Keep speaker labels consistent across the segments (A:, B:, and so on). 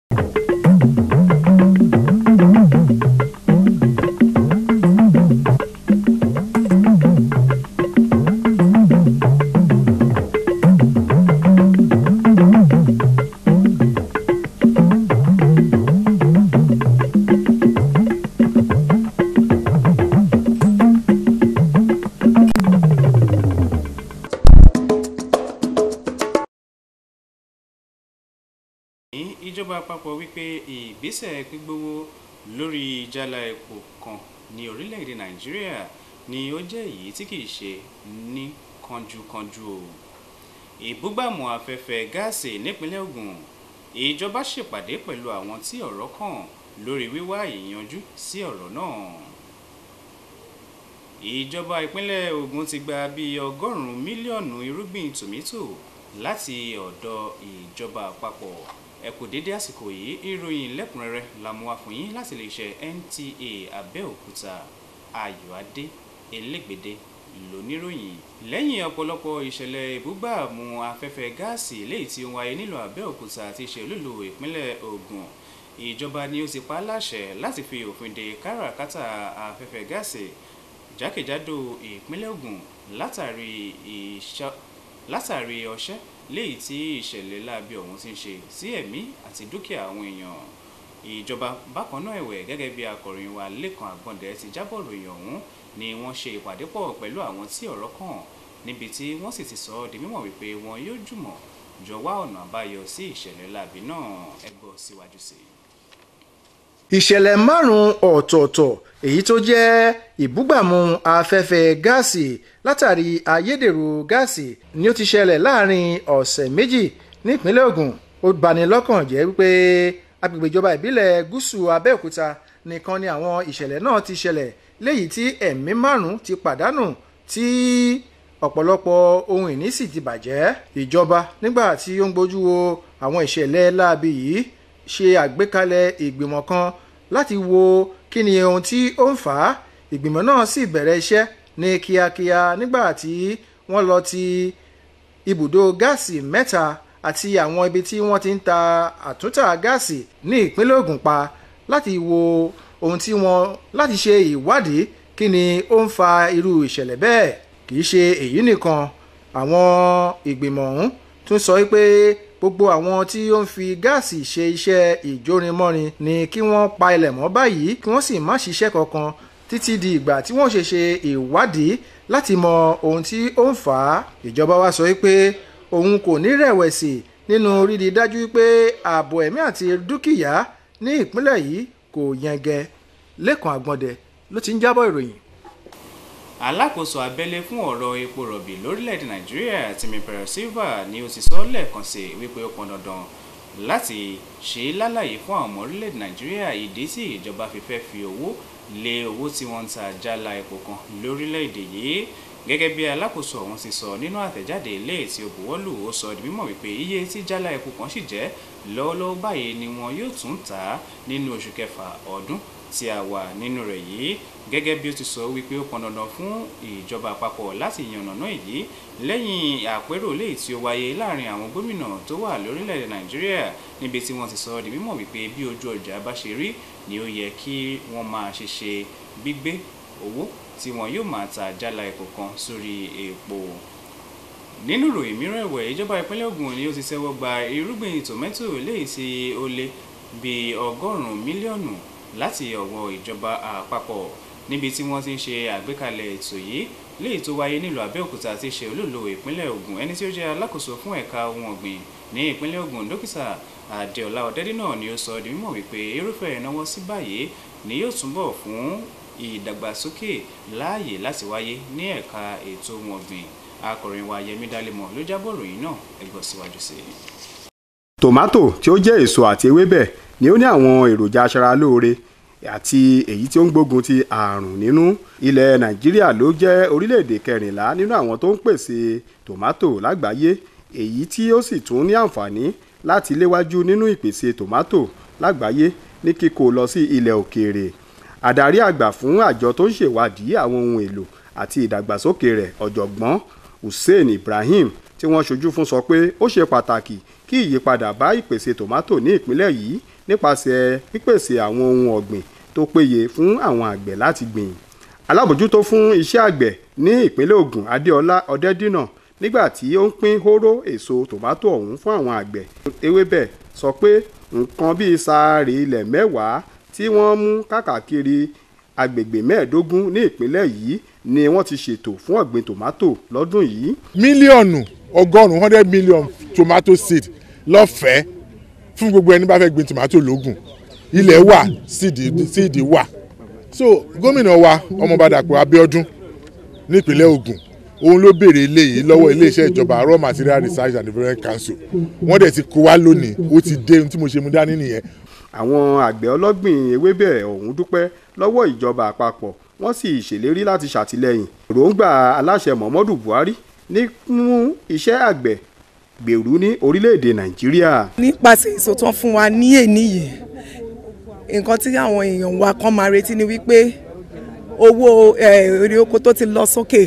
A: ní ìjọba àpapọ̀ wípé ìgbésẹ̀ gbígbówó lórí jálá epo kan ní orílẹ̀-èdè nàìjíríà ni ó jẹ́ èyí tí kìí ṣe ní kánjúkánjú o ìbúgbàmù afẹ́fẹ́ gáàsì nípínlẹ̀ Ògùn ìjọba ṣèpàdé pẹ̀lú àwọn tí ọ̀rọ̀ kàn lórí wíwá ìyanjú sí ọ̀rọ̀ náà ìjọba ìpínlẹ̀ Ògùn ti gba bíi ọgọ́rùn-ún mílíọ̀nù irúgbìn tòmítò láti ọ̀dọ̀ ìjọba àpapọ̀ ẹ kú dédé àsìkò yìí ìròyìn lẹ́kùnrẹ́rẹ́ la mú wá fún yín láti lè ṣe NTA Abẹ́òkúta Ayọ̀adé Elégbèdé lóníròyìn lẹ́yìn ọ̀pọ̀lọpọ̀ ìṣẹ̀lẹ̀ ìbúgbàmù afẹ́fẹ́ gáàsì léyìí tí ó wáyé nílùú Abẹ́òkúta àti ìṣèlúlù ìpínlẹ̀ Ògùn ìjọba ni ó ti pa á láṣẹ láti fi òfin de káràkátà afẹ́fẹ́ gáàsì jákèjádò ìpínlẹ̀ Ògùn látàrí ìṣọ́ látàrí ọṣẹ́ léyìí tí ìṣẹ̀lẹ̀ láabi ọ̀hún ti ń ṣe sí ẹ̀mí àti dúkìá àwọn èèyàn ìjọba bákan náà ẹ̀wẹ̀ gẹ́gẹ́ bí akọ̀ròyìn wa Lẹ́kan Àgbọ̀ndẹ ti jábọ̀ ròyìn ọ̀hún ni wọ́n ṣe ìpàdé pọ̀ pẹ̀lú àwọn tí ọ̀rọ̀ kàn níbi tí wọ́n sì ti sọ ọ́ di mímọ̀ wípé wọn yóò jùmọ̀ jọ wá ọ̀nà àbáyọ sí ìṣẹ̀lẹ̀ láabi náà ẹ gbọ́ síwájú sí i
B: ìṣẹ̀lẹ̀ márùn-ún ọ̀tọ̀ọ̀tọ̀ èyí tó jẹ́ ìbúgbàmù afẹ́fẹ́ gáàsì látàrí ayédèrú gáàsì ni ó ti ṣẹlẹ̀ láàrin ọ̀sẹ̀ méjì nípínlẹ̀ Ògùn ó bani lọ́kàn jẹ́ wípé agbègbè ìjọba ìbílẹ̀ gúúsù Abẹ́òkúta nìkan ni àwọn ìṣẹ̀lẹ̀ náà ti ṣẹlẹ̀ léyìí tí ẹ̀mí márùn-ún ti pàdánù tí ọ̀pọ̀lọpọ̀ ohun ìní sì ti bàjẹ́ ìjọba nígbà tí ó ń gbójú wo àwọn ìṣẹ̀lẹ̀ láabi yìí ṣe àgbékalẹ̀ ìgbìmọ̀ kan láti wo kí ni ohun tí ó ń fà á ìgbìmọ̀ náà sì bẹ̀rẹ̀ iṣẹ́ ní kíákíá nígbà tí wọ́n lọ ti ibùdó gáàsì mẹ́ta àti àwọn ibi tí wọ́n ti ń ta àtúntà gáàsì ní ìpínlẹ̀ Ògùn pa láti wo ohun tí wọ́n láti ṣe ìwádìí kí ni ó ń fa irú ìṣẹ̀lẹ̀ bẹ́ẹ̀ kì í ṣe èyí nìkan àwọn ìgbìmọ̀ ọ̀hún tún sọ pé gbogbo àwọn tí ó ń fi gáàsì ṣe iṣẹ́ ìjórinmọ́rin ni kí wọ́n pa ilẹ̀ mọ́ báyìí kí wọ́n sì má ṣiṣẹ́ kankan títí di ìgbà tí wọ́n ṣe ṣe ìwádìí láti mọ ohun tí ó ń fà á ìjọba wa sọ pé òun kò ní rẹ̀wẹ̀sì nínú rírí dájú pé ààbò ẹ̀mí àti dúkìá ní ìpínlẹ̀ yìí kò yẹngẹ Lẹ́kan Àgbọ̀ndẹ ló ti ń jábọ̀ ìròyìn
A: alákòóso abẹ́lé fún ọ̀rọ̀ epo rọ̀bì lórílẹ̀‐èdè nàìjíríà Timi Silva ni ó ti sọ lẹ́ẹ̀kan sí wípé ó pọn dandan láti ṣe lálàyé fún àwọn ọmọ orílẹ̀‐èdè nàìjíríà ìdí tí ìjọba fi fẹ́ fi owó lé owó tí wọ́n ń ta jálá epo kan lórílẹ̀‐èdè yìí gẹ́gẹ́ bí alákòóso ọ̀hún ti sọ nínú àtẹ̀jáde ilé tí ó buwọ́lù ó sọ di mímọ̀ wípé iye tí jálá epo kan sì jẹ́ lọ́wọ́lọ́wọ́ báyìí ni wọn yóò tún tà á nínú oṣù kẹfà ọdún tí a wà nínú rẹ̀ yìí gẹ́gẹ́ bí ó ti sọ wípé ó pọn dandan fún ìjọba àpapọ̀ láti yànnàná èyí lẹ́yìn àpérò léyìí tí ó wáyé láàrin àwọn gómìnà tó wà lórílẹ̀‐èdè nàìjíríà níbi tí wọ́n ti sọ di mímọ̀ wípé bí ojú ọjà bá ṣe rí ni ó yẹ kí wọ́n máa ṣe ṣe gbígbé owó tí wọn yóò máa ta jálá epo kan sórí epo nínú ìròyìn mìíràn ẹ̀wẹ̀ ìjọba ìpínlẹ̀ Ògùn ni ó ti ṣẹ́wọ́ gba irúgbìn tòmẹ́tò léyìí tí ó lé bíi ọgọ́rùn-ún mílíọ̀nù láti ọwọ́ ìjọba àpapọ̀ níbi tí wọ́n ti ń ṣe àgbékalẹ̀ ètò yìí léyìí tó wáyé nílùú Abẹ́òkúta tí ṣe olóòlò ìpínlẹ̀ Ògùn ẹni tí ó jẹ́ alákòóso fún ẹ̀ka ohun ọ̀gbìn ní ìpínlẹ̀ Ògùn dókítà Adéọlá Ọ̀dẹ́dínà ni ó sọ di mímọ̀ wípé irúfẹ́ ìnáwó sí báyìí ni yóò túbọ̀ fún ìdàgbàsókè láàyè láti wáyé ní ẹ̀ka ètò ohun ọ̀gbìn akọ̀ròyìn wa Yẹmí Dálẹ́mọ̀ ló jábọ̀ ròyìn náà ẹ gbọ́ síwájú sí i.
C: tòmátò tí ó jẹ́ èso àti ewébẹ̀ ni ó ní àwọn èròjà aṣaralóore àti èyí tí ó ń gbógun ti àrùn nínú ilẹ̀ nàìjíríà ló jẹ́ orílẹ̀-èdè kẹrìnlá nínú àwọn tó ń pèsè tòmátò lágbàáyé èyí tí ó sì tún ní àǹfààní láti léwájú nínú ìpèsè tòmátò lágbàáyé ní kíkó lọ sí ilẹ̀ òkèèrè àdarí àgbà fún àjọ tó ń ṣèwádìí àwọn ohun èlò àti ìdàgbàsókè rẹ̀ ọ̀jọ̀gbọ́n hussein ibrahim tí wọ́n ṣojú fún sọ pé ó ṣe pàtàkì kí ìyípadà bá ìpèsè tòmátò ní ìpínlẹ̀ yìí nípasẹ̀ pípèsè àwọn ohun ọ̀gbìn tó péye fún àwọn àgbẹ̀ láti gbìn alábòjútó fún iṣẹ́ àgbẹ̀ ní ìpínlẹ̀ Ògùn Adéọlá Ọdẹ́dínà nígbà tí ó ń pín hóró èso tòmátò ọ̀hún fún àwọn àgbẹ̀ ewébẹ̀ sọ pé nǹkan bíi sáárì ilẹ̀ mẹ́wàá tí wọ́n mú káàkiri agbègbè mẹ́ẹ̀ẹ́dógún ní ìpínlẹ̀ yìí ni wọ́n ti ṣètò fún ọ̀gbìn tòmátò lọ́dún yìí.
D: mílíọ̀nù ọgọ́rùn-ún hundred million tomato seed lọ́fẹ̀ẹ́ fún gbogbo ẹni bá fẹ́ gbin tomato lógùn ilẹ̀ wà síìdì wà so gómìnà wa ọmọọba Dàpọ̀ Abíọ́dún nípínlẹ̀ Ògùn òun ló béèrè eléyìí lọ́wọ́ iléeṣẹ́ ìjọba raw material research and development council wọ́n dẹ̀ ti kó wá lónìí ó ti dé ohun tí mo ṣe mú dání nìyẹn.
C: àwọn àgbẹ̀ ọlọ́gbìn ewébẹ̀ ọ̀hún dúpẹ́ lọ́wọ́ ìjọba àpapọ̀ wọ́n sì ṣèlérí láti ṣàtìlẹ́yìn èròǹgbà aláṣẹ Muhammadu Buhari nínú iṣẹ́ àgbẹ̀ gbèrú ní orílẹ̀-èdè Nàìjíríà.
E: nípasẹ̀ èso tán fún wa ní èní yìí nǹkan tí àwọn èèyàn wa kan máa retí ni wípé owó èrè oko tó ti lọ sókè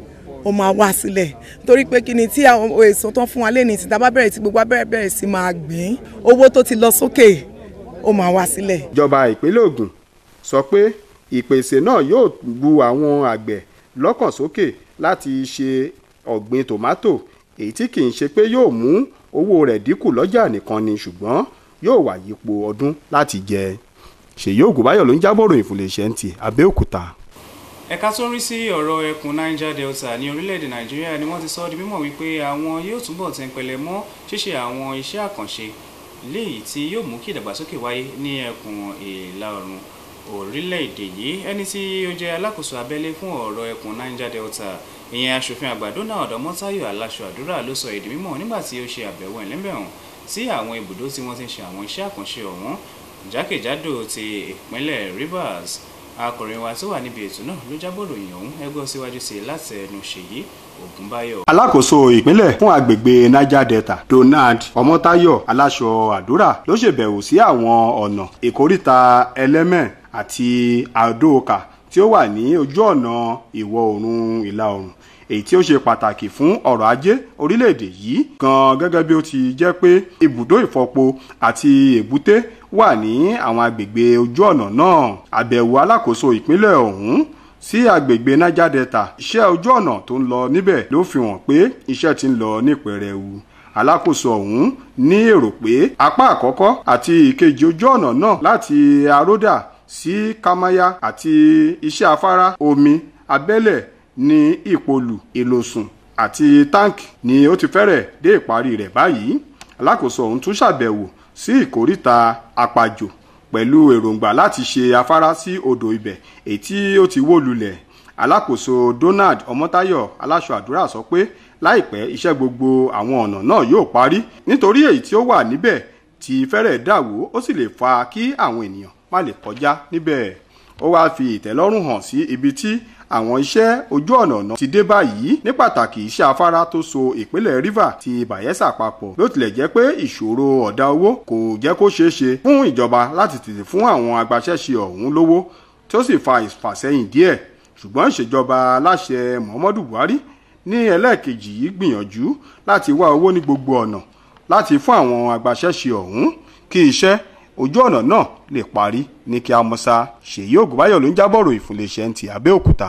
E: ó máa wá sílẹ̀ torí pé kí ni tí àwọn èso tán fún wa lẹ́ni tí tábà bẹ̀rẹ̀ tí gbogbo abẹ́rẹ́ bẹ̀rẹ̀ sí máa gbìn owó tó ti lọ sókè ó máa wá sílẹ̀.
C: ìjọba ìpínlẹ̀ Ògùn sọ pé ìpèsè náà yóò bu àwọn àgbẹ̀ lọ́kàn sókè láti ṣe ọ̀gbìn tòmátò èyí tí kì í ṣe pé yóò mú owó rẹ̀ dínkù lọ́jà nìkan ni ṣùgbọ́n yóò wà yípo ọdún láti jẹ ṣèyí ògùnbáyọ̀ ló ń jábọ̀ ròyìn fún iléeṣẹ́ ntì Abẹ́òkúta.
A: ẹ̀ka tó ń rí sí ọ̀rọ̀ ẹkùn Niger Delta ní orílẹ̀-èdè Nàìjíríà ni wọ́n ti sọ ọ́ di mímọ̀ wípé àwọn yóò túbọ̀ tẹ̀pẹ̀lẹ̀ mọ́ ṣíṣe àwọn iṣẹ́ àkànṣe léyìí tí yóò mú kí ìdàgbàsókè wáyé ní ẹkùn ìlà oòrùn orílẹ̀-èdè yìí ẹni tí ó jẹ́ alákòóso abẹ́lé fún ọ̀rọ̀ ẹkùn Niger Delta ìyẹn aṣòfin àgbà Donald Ọmọ́táyọ̀ aláṣọ àdúrà ló sọ èdè mímọ̀ nígbà tí ó ṣe àbẹ̀wò ẹ̀lẹ́mbẹ̀hùn sí àwọn ibùdó tí wọ́n ti ń ṣe àwọn iṣẹ́ àkànṣe ọ̀hún jákèjádò ti ìpínlẹ̀ Rivers akọ̀ròyìn wa tó wà níbi ètò náà ló jábọ̀ ròyìn ọ̀hún ẹgbẹ́ síwájú sí i láti ẹnu Ṣèyí Ògúnbáyọ̀.
C: alákòóso ìpínlẹ̀ fún agbègbè Niger Delta Donald Ọmọ́táyọ̀ aláṣọ àdúrà ló ṣèbẹ̀wò sí àwọn ọ̀nà ìkóríta ẹlẹ́mẹ̀ àti àdóòkà tí ó wà ní ojú ọ̀nà ìwọ̀ oòrùn ìlà oòrùn èyí tí ó ṣe pàtàkì fún ọrọ̀ ajé orílẹ̀-èdè yìí gan gẹ́gẹ́ bí ó ti jẹ́ pé ibùdó ìfọpo àti èbúté wà ní àwọn agbègbè ojú ọ̀nà náà àbẹ̀wò alákòóso ìpínlẹ̀ ọ̀hún sí agbègbè Niger Delta iṣẹ́ ojú ọ̀nà tó ń lọ níbẹ̀ ló fi hàn pé iṣẹ́ ti ń lọ ní pẹrẹwu alákòóso ọ̀hún ní èrò pé apá àkọ́kọ́ àti ìkejì ojú ọ̀nà náà láti aródà sí kámáyà àti iṣẹ́ afárá omi abẹ́lẹ̀ ní ìpolù ìlòsùn àti táǹkì ni ó ti fẹ́rẹ̀ dé ìparí rẹ̀ báyìí alákòóso ọ̀hún tún ṣàbẹ̀wò sí ìkóríta àpàjò pẹ̀lú èròǹgbà láti ṣe afárá sí odò ibẹ̀ èyí tí ó ti wó lulẹ̀ alákòóso Donald Ọmọ́táyọ̀ aláṣọ àdúrà sọ pé láìpẹ́ iṣẹ́ gbogbo àwọn ọ̀nà náà yóò parí nítorí èyí tí ó wà níbẹ̀ ti fẹ́rẹ̀ dàwó ó sì lè fa kí àwọn ènìyàn má lè kọjá níbẹ̀ ó wáá fi ìtẹ́lọ́rùn hàn sí ibi tí àwọn iṣẹ́ ojú ọ̀nà náà ti dé báyìí ní pàtàkì iṣẹ́ afárá tó so ìpínlẹ̀ Rivers ti Bayelsa papọ̀ bí ó tilẹ̀ jẹ́ pé ìṣòro ọ̀dà owó kò jẹ́ kó ṣeé ṣe fún ìjọba láti tètè fún àwọn agbaṣẹ́ṣe ọ̀hún lówó tí ó sì fa ìfàsẹ́yìn díẹ̀ ṣùgbọ́n ìṣèjọba aláṣẹ Muhammadu Buhari ní ẹlẹ́ẹ̀kejì yìí gbìyànjú láti wá owó ní gbogbo ọ̀nà láti fún àwọn agbaṣẹ́ṣe ọ̀hún kí iṣẹ́ ojú ọ̀nà náà lè parí ní kí a mọ́sá ṣèyí ògùnbáyọ̀ ló ń jábọ̀rọ̀ ìfúnléṣẹ́ ti Abẹ́òkúta.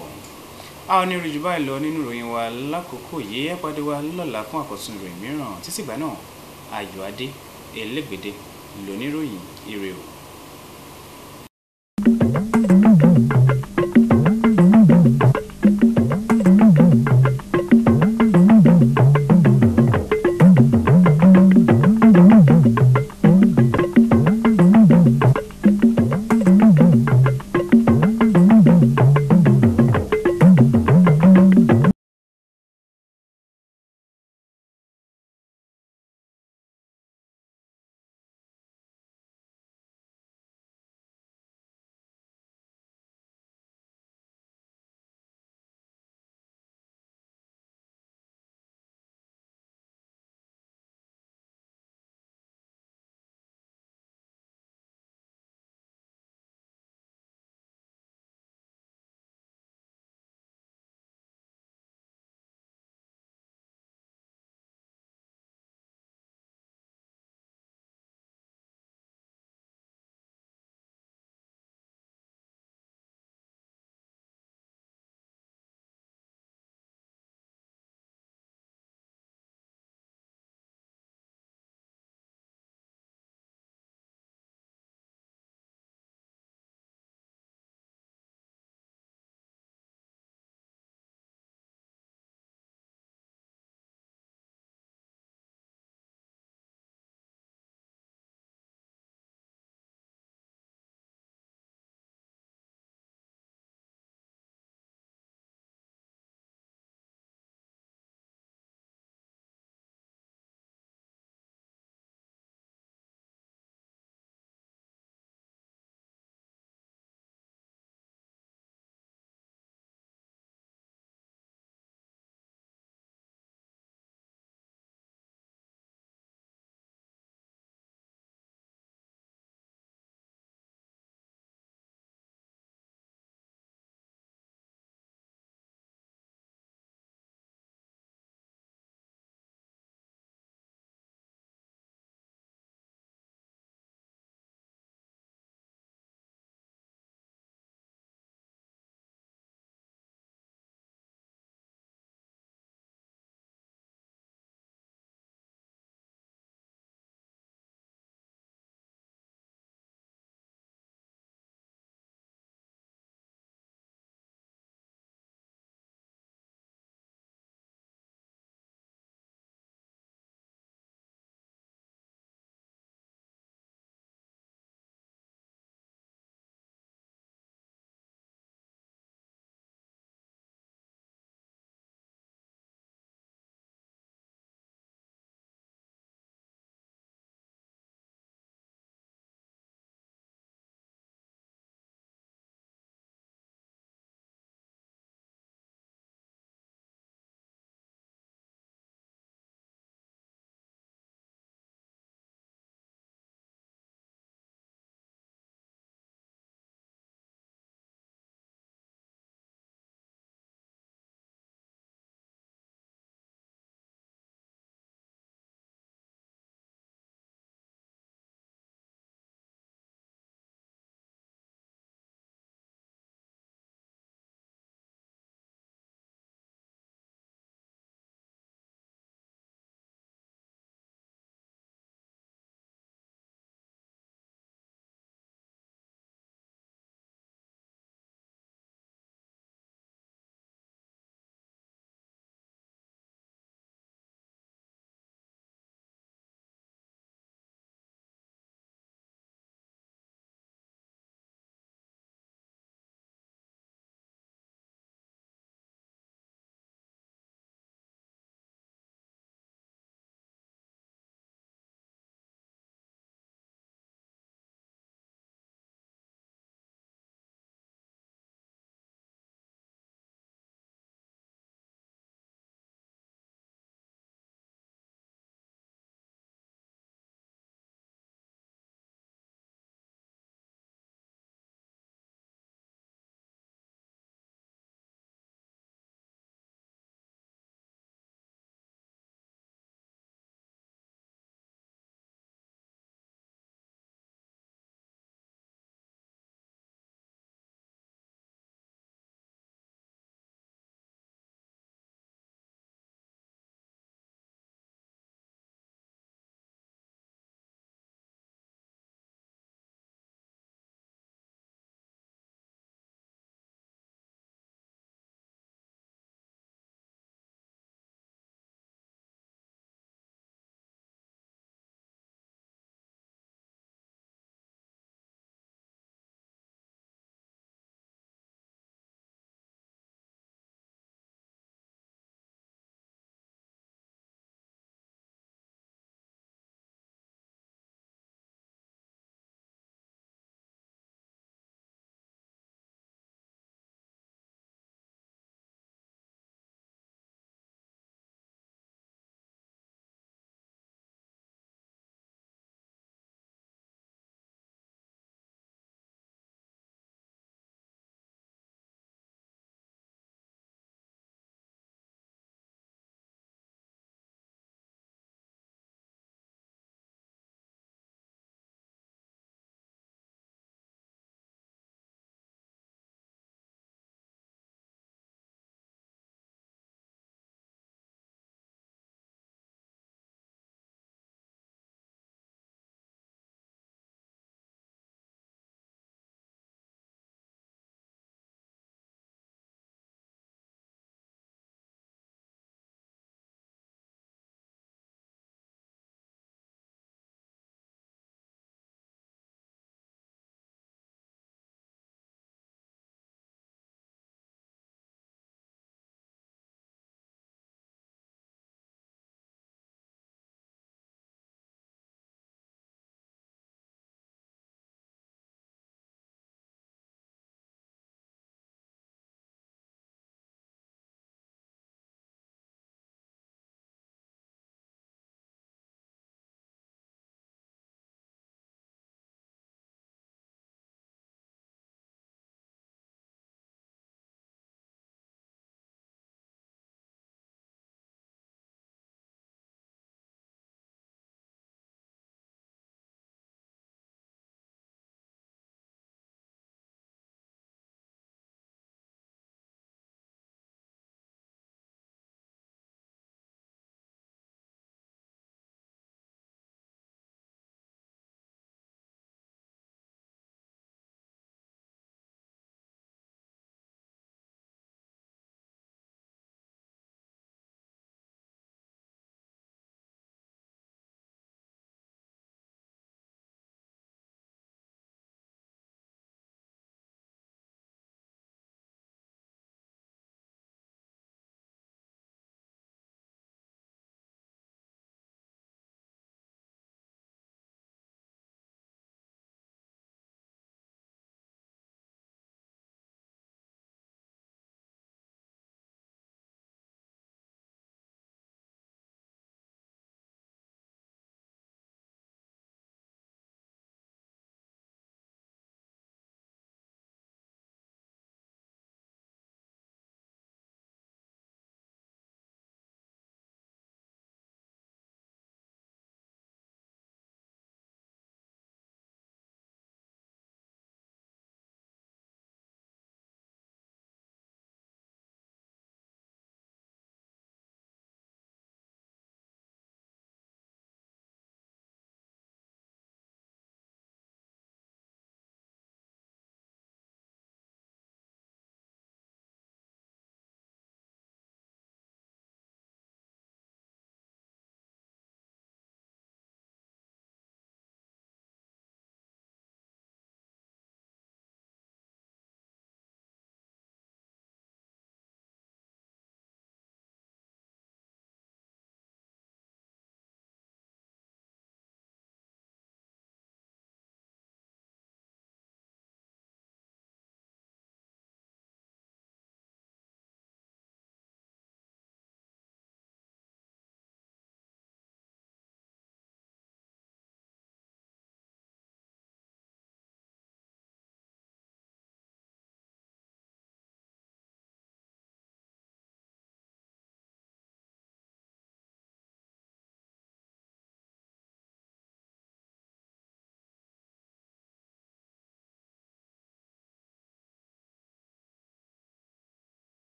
A: a ò ní rí jù báyìí lọ nínú ìròyìn wa lákòókò yìí ẹ pàdé wa lọ́la fún àkọ́tún ìròyìn mìíràn títí ìgbà náà ayọ̀ adé elégbèdé lóníròyìn ire o.